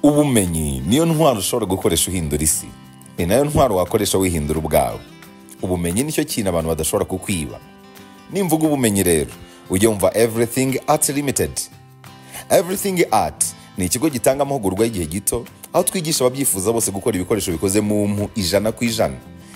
ubumenyi niyo ntwaro ushobora gukoresha uhindura isi ni nayo ntwaro wakoresha wihindura ubwawe ubumenyi nicyo kintu abantu badashobora kukwiba nimvuga ubumenyi rero ujya wumva everything art limited everything art ni ikigo gitanga amahugurwa y'igihe gito aho twigisha ababyifuza bose gukora ibikoresho bikoze mu mpu ijana ku ijana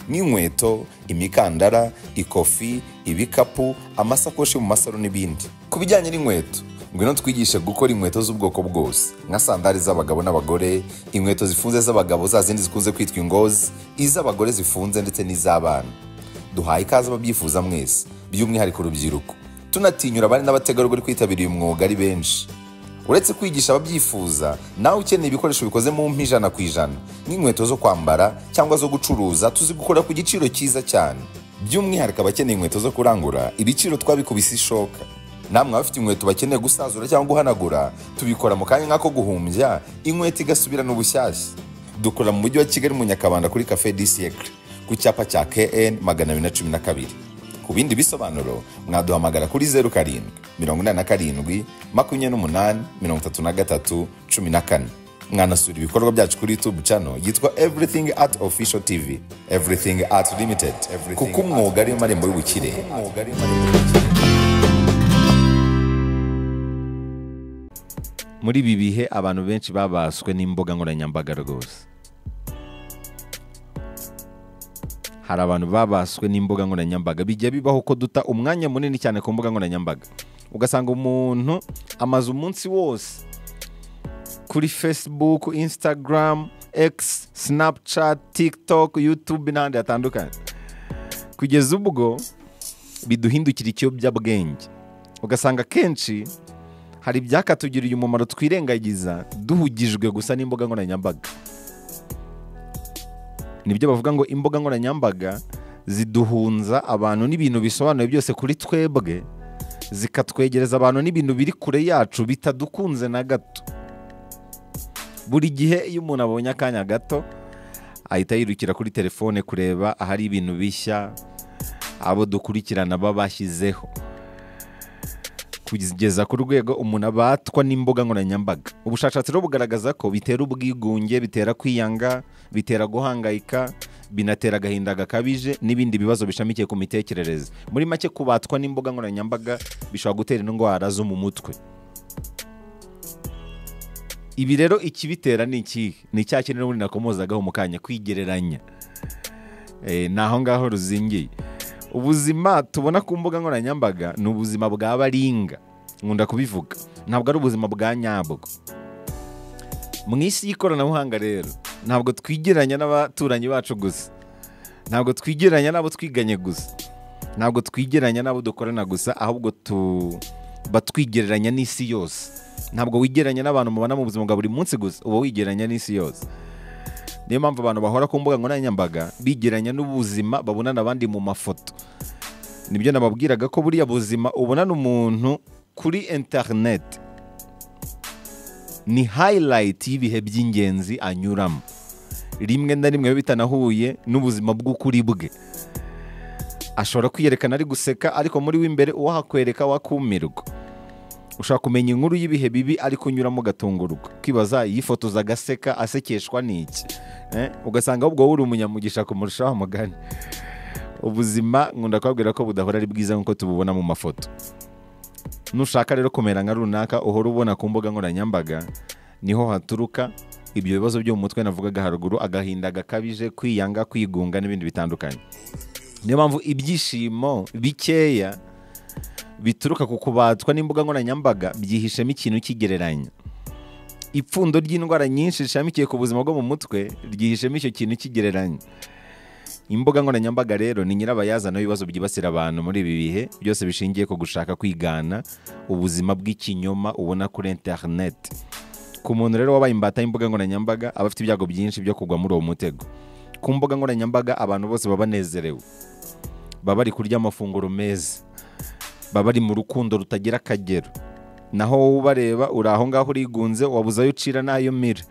nk'inkweto imikandara ikofi ibikapu amasakoshi mu masaro n'ibindi ku bijyanye n'inkweto ngwino twigishe gukora inkweto z'ubwoko bwose nka sandari z'abagabo n'abagore inkweto zifunze z'abagabo za zindi zikunze kwitwa ingozi iz'abagore zifunze ndetse n'iz'abana duhaye ikaze ababyifuza mwese by'umwihariko urubyiruko tunatinyura abari n'abategarugori kwitabira uyu mwuga ari benshi uretse kwigisha ababyifuza nawe ukeneye ibikoresho bikoze mu mpu ijana ku ijana nk'inkweto zo kwambara cyangwa zo gucuruza tuzi gukora ku giciro cyiza cyane by'umwihariko abakeneye inkweto zo kurangura ibiciro twabikubise ishoka namwe abafite inkweto bakeneye gusazura cyangwa guhanagura tubikora mu kanya nk'ako guhumbya inkweto igasubirana ubushyashya dukora mu mujyi wa kigali mu nyakabanda kuri cafe di siècle ku cyapa cya kn magana abiri na cumi na kabiri ku bindi bisobanuro mwaduhamagara kuri zeru karindwi mirongo inani na karindwi makumyabiri n'umunani mirongo itatu na gatatu cumi na kane mwanasura ibikorwa byacu kuri youtube channel yitwa everything art official tv everything art limited kuko umwuga ariyo marembo y'ubukire muri ibi bihe abantu benshi babaswe n'imbuga nkoranyambaga rwose hari abantu babaswe n'imbuga nkoranyambaga bijya bibaho ko duta umwanya munini cyane ku mbuga nkoranyambaga ugasanga umuntu amaze umunsi wose kuri facebook instagram x snapchat tiktok youtube n'ahandi hatandukanye kugeza ubwo biduhindukira ikiyobyabwenge ugasanga akenshi hari ibyakatugiriye umumaro twirengagiza duhugijwe gusa n'imbuga nkoranyambaga nibyo bavuga ngo imbuga nkoranyambaga ziduhunza abantu n'ibintu bisobanuye byose kuri twebwe zikatwegereza abantu n'ibintu biri kure yacu bitadukunze na gato buri gihe iyo umuntu abonye akanya gato ahita yirukira kuri telefone kureba ahari ibintu bishya abo dukurikirana baba bashyizeho kugeza ku rwego umuntu abatwa n'imbuga nkoranyambaga ubushakashatsi rero bugaragaza ko bitera ubwigunge bitera kwiyanga bitera guhangayika binatera agahinda gakabije n'ibindi bibazo bishamikiye ku mitekerereze muri make kubatwa n'imbuga nkoranyambaga bishobora gutera indwara zo mu mutwe ibi rero ikibitera ni ikihe ni cya kintu n'ubundi nakomozagaho mu kanya kwigereranya Eh, ni aho ngaho ruzingiye ubuzima tubona ku mbuga nkoranyambaga ni ubuzima bwa baringa nkunda kubivuga ntabwo ari ubuzima bwa nyabwo mu isi y'ikoranabuhanga rero ntabwo twigeranya n'abaturanyi bacu gusa ntabwo twigeranya n'abo twiganye gusa ntabwo twigeranya n'abo dukorana gusa ahubwo tuba twigereranya n'isi yose ntabwo wigeranya n'abantu mubana mu buzima bwa buri munsi gusa uba wigeranya n'isi yose niyo mpamvu abantu bahora ku mbuga nkoranyambaga bigeranya n'ubuzima babonana abandi mu mafoto nibyo nababwiraga ko buriya buzima ubonana umuntu kuri interineti ni hayirayiti y'ibihe by'ingenzi anyuramo rimwe na rimwe biba bitanahuye n'ubuzima bw'ukuri bwe ashobora kwiyerekana ari guseka ariko muri w'imbere uwahakwereka wakumirwa ushaka kumenya inkuru y'ibihe bibi ari kunyuramo ugatungurwa ukibaza yifotoza agaseka asekeshwa n'iki Eh, ugasanga ahubwo wowe uri umunyamugisha kumurusha wa mugani ubuzima nkunda kubabwira ko budahora ari bwiza nk'uko tububona mu mafoto nushaka rero kumera nka runaka uhora ubona ku mbuga nkoranyambaga niho haturuka ibyo bibazo byo mu mutwe navugaga haruguru agahinda gakabije kwiyanga kwigunga n'ibindi bitandukanye niyo mpamvu ibyishimo bikeya bituruka ku kubatwa n'imbuga nkoranyambaga byihishemo ikintu kigereranya ipfundo ry'indwara nyinshi rishamikiye ku buzima bwo mu mutwe ryihishemo icyo kintu kigereranya imbuga nkoranyambaga rero ni nyirabayazana w'ibibazo byibasira abantu muri ibi bihe byose bishingiye ku gushaka kwigana ubuzima bw'ikinyoma ubona kuri interineti ku muntu rero wabaye imbata y'imbuga nkoranyambaga aba afite ibyago byinshi byo kugwa muri uwo mutego ku mbuga nkoranyambaga abantu bose baba banezerewe baba bari kurya amafunguro meza baba bari mu rukundo rutagira akagero naho wowe ubareba uri aho ngaho urigunze wabuze ayo ucira n'ayo mira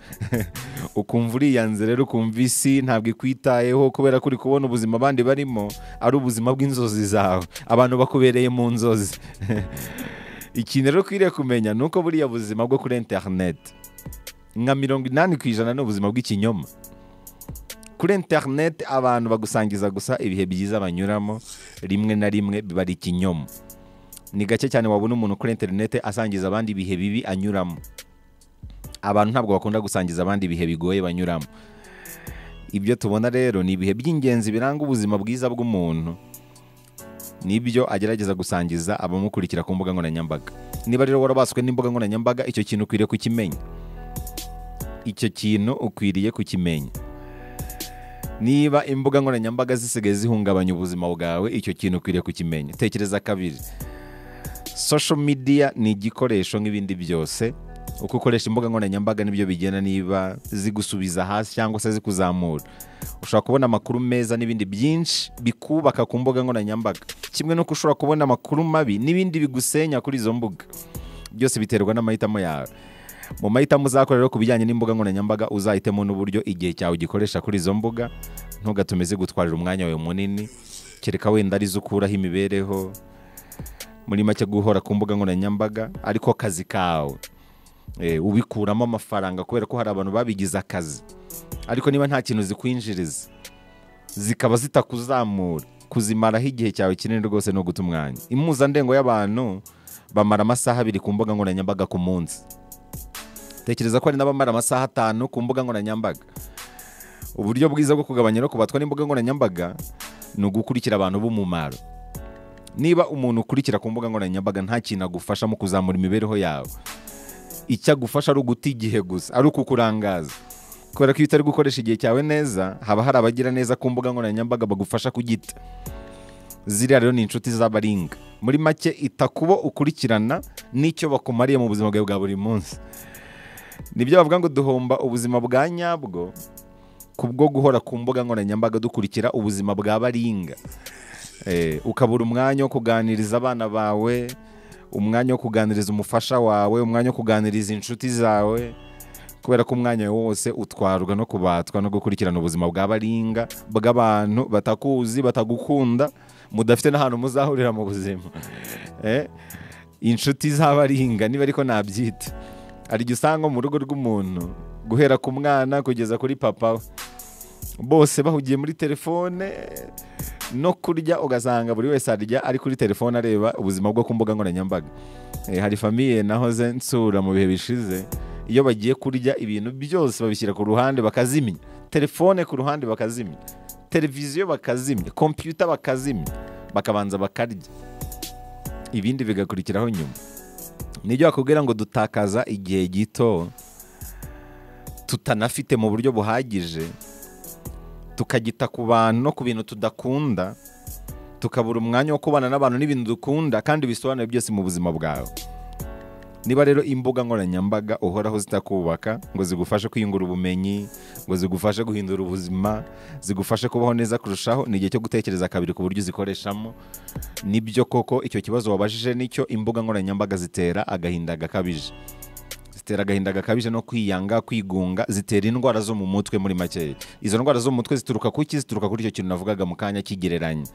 ukumva uriyanze rero ukumva isi ntabwo ikwitayeho kubera ko uri kubona ubuzima abandi barimo ari ubuzima bw'inzozi zawe abantu bakubereye mu nzozi ikintu rero ukwiriye kumenya ni uko buriya buzima bwo kuri interineti nka mirongo inani ku ijana ni ubuzima bw'ikinyoma kuri interineti abantu bagusangiza gusa ibihe byiza banyuramo rimwe na rimwe biba ari ikinyoma ni gake cyane wabona umuntu kuri interineti asangiza abandi ibihe bibi anyuramo abantu ntabwo bakunda gusangiza abandi ibihe bigoye banyuramo ibyo tubona rero ni ibihe by'ingenzi biranga ubuzima bwiza bw'umuntu nibyo agerageza gusangiza abamukurikira ku mbuga nkoranyambaga niba rero warabaswe n'imbuga nkoranyambaga icyo kintu ukwiriye kukimenya icyo kintu ukwiriye kukimenya niba imbuga nkoranyambaga zisigaye zihungabanya ubuzima bwawe icyo kintu ukwiriye kukimenya tekereza kabiri social media ni igikoresho nk'ibindi byose uko ukoresha imbuga nkoranyambaga nibyo bigena niba zigusubiza hasi cyangwa se zikuzamura ushobora kubona amakuru meza n'ibindi byinshi bikubaka ku mbuga nkoranyambaga kimwe n'uko ushobora kubona amakuru mabi n'ibindi bigusenya kuri izo mbuga byose biterwa n'amahitamo yawe mu mahitamo uzakora rero ku bijyanye n'imbuga nkoranyambaga uzahitemo n'uburyo igihe cyawe ugikoresha kuri izo mbuga ntugatume zigutwarira umwanya wawe munini kereka wenda arizo ukuraho imibereho muri make guhora ku mbuga nkoranyambaga ariko kazi kawe Eh, ubikuramo amafaranga kubera ko hari abantu babigize akazi ariko niba nta kintu zikwinjiriza zikaba zitakuzamura kuzimaraho igihe cyawe kinini rwose ni uguta umwanya impuzandengo y'abantu bamara amasaha abiri ku mbuga nkoranyambaga ku munsi tekereza ko hari n'abamara amasaha atanu ku mbuga nkoranyambaga uburyo bwiza bwo kugabanya no kubatwa n'imbuga nkoranyambaga ni ugukurikira abantu b'umumaro niba umuntu ukurikira ku mbuga nkoranyambaga nta kintu agufasha mu kuzamura imibereho yawe icyo agufasha ari uguta igihe gusa ari ukukurangaza kubera ko iyo utari gukoresha igihe cyawe neza haba hari abagira neza ku mbuga nkoranyambaga bagufasha kugita ziriya rero ni inshuti z'abaringa muri make ita kubo ukurikirana n'icyo bakumariye mu buzima bwawe bwa buri munsi nibyo bavuga ngo duhomba ubuzima bwa nyabwo kubwo guhora ku mbuga nkoranyambaga dukurikira ubuzima bwa baringa Eh, ukabura umwanya wo kuganiriza abana bawe umwanya wo kuganiriza umufasha wawe umwanya wo kuganiriza inshuti zawe kubera ko umwanya wawe wose utwarwa no kubatwa no gukurikirana ubuzima bw'abaringa bw'abantu batakuzi batagukunda mudafite n'ahantu muzahurira mu buzima Eh, inshuti z'abaringa niba ariko nabyita hari igihe usanga mu rugo rw'umuntu guhera ku mwana kugeza kuri papa we bose bahugiye muri telefone no kurya ugasanga buri wese arya ari kuri telefone areba ubuzima bwo ku mbuga nkoranyambaga Eh, hari famiye nahoze nsura mu bihe bishize iyo bagiye kurya ibintu byose babishyira ku ruhande bakazimya telefone ku ruhande bakazimya televiziyo bakazimya kompiyuta bakazimya bakabanza bakarya ibindi bigakurikiraho nyuma nibyo bakubwira ngo dutakaza igihe gito tutanafite mu buryo buhagije tukagita ku bantu no ku bintu tudakunda tukabura umwanya wo kubana n'abantu n'ibintu dukunda kandi bisobanuye byose mu buzima bwawe niba rero imbuga nkoranyambaga uhoraho zitakubaka ngo zigufashe kwiyungura ubumenyi ngo zigufashe guhindura ubuzima zigufashe kubaho neza kurushaho ni igihe cyo gutekereza kabiri ku buryo uzikoreshamo nibyo koko icyo kibazo wabajije nicyo imbuga nkoranyambaga zitera agahinda gakabije zitera agahinda gakabije no kwiyanga kwigunga zitera indwara zo mu mutwe muri make izo ndwara zo mu mutwe zituruka kuki zituruka kuri icyo kintu navugaga mu kanya kigereranya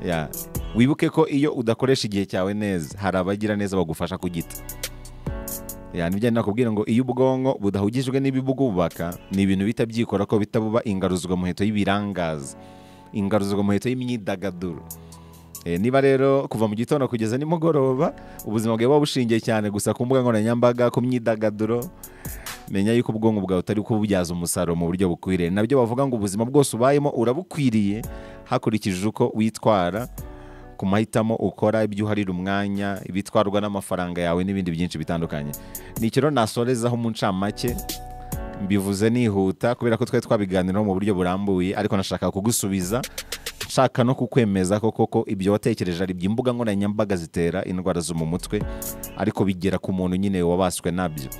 Ya. wibuke ko iyo udakoresha igihe cyawe neza hari abagira neza bagufasha kugita Ya, nibyo nari nakubwira ngo iyo ubwonko budahugijwe n'ibibwubaka ni ibintu bihita byikora ko bihita buba ingaruzwa muheto y'ibirangaza ingaruzwa muheto y'imyidagaduro Eh, niba rero kuva mu gitondo kugeza nimugoroba ubuzima bwawe buba bushingiye cyane gusa ku mbuga nkoranyambaga ku myidagaduro menya yuko ubwonko bwawe utari kububyaza umusaruro mu buryo bukwiriye nabyo bavuga ngo ubuzima bwose ubayemo urabukwiriye hakurikije uko witwara ku mahitamo ukora ibyo uharira umwanya ibitwarwa n'amafaranga yawe n'ibindi byinshi bitandukanye ni ikiro nasorezaho mu ncamake mbivuze nihuta kubera ko twari twabiganiraho mu buryo burambuye ariko nashaka kugusubiza nshaka no kukwemeza ko koko ibyo watekereje ari imbuga nkoranyambaga zitera indwara zo mu mutwe ariko bigera ku muntu nyine wabaswe nabyo